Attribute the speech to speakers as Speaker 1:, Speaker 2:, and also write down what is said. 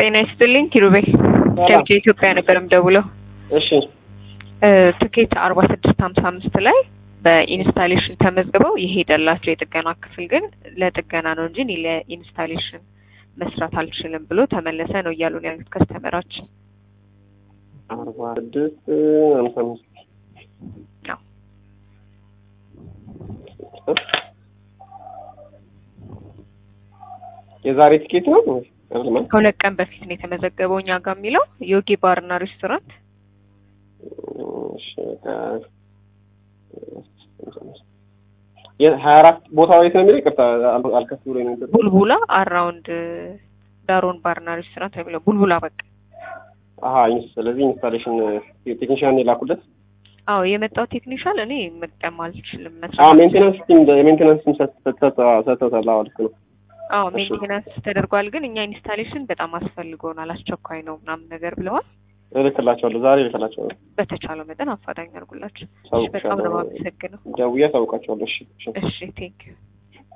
Speaker 1: ጤና ይስጥልኝ ኪሩቤል ከብቻ ኢትዮጵያ ነበር የምደውለው።
Speaker 2: እሺ
Speaker 1: ትኬት አርባ ስድስት ሀምሳ አምስት ላይ በኢንስታሌሽን ተመዝግበው የሄደላቸው የጥገና ክፍል ግን ለጥገና ነው እንጂ እኔ ለኢንስታሌሽን መስራት አልችልም ብሎ ተመለሰ ነው እያሉን ያሉት ከስተመራችን።
Speaker 2: አርባ ስድስት ሀምሳ አምስት
Speaker 1: አዎ።
Speaker 2: የዛሬ ትኬት ነው ወይ? አይደለም አይደል?
Speaker 1: ከሁለት ቀን በፊት ነው የተመዘገበው እኛ ጋር የሚለው ዮጊ ባርና ሬስቶራንት
Speaker 2: እሺ ከ- የሀያ አራት ቦታው የት ነው የሚለው? ይቅርታ አል- አልከፍ ብሎ ነው የሚለው።
Speaker 1: ቡልቡላ አራውንድ ዳሮን ባርና ሬስቶራንት ነው የሚለው ቡልቡላ በቃ
Speaker 2: አሀ ኢንስ- ስለዚህ ኢንስታሌሽን ቴክኒሽያን የላኩለት
Speaker 1: አዎ የመጣው ቴክኒሻል እኔ መጠቀም አልችልም
Speaker 2: አ
Speaker 1: መስራት
Speaker 2: ሜንቴናንስ ቲም የሜንቴናንስ ቲም ሰጥተውታል። አዎ ልክ ነው።
Speaker 1: አዎ
Speaker 2: እሺ።
Speaker 1: ሜንቴናንስ ተደርጓል ግን እኛ ኢንስታሌሽን በጣም አስፈልጎናል አስቸኳይ ነው ምናምን ነገር ብለዋል
Speaker 2: እልክላቸዋለሁ ዛሬ እልክላቸዋለሁ።
Speaker 1: በተቻለው መጠን አፋጣኝ አድርጉላቸው እሺ
Speaker 2: አሳውቅሻለሁ።
Speaker 1: በጣም ነው የማመሰግነው
Speaker 2: ደውዬ አሳውቃቸዋለሁ። እሺ እሺ።
Speaker 1: እሺ ቴንክ ዩ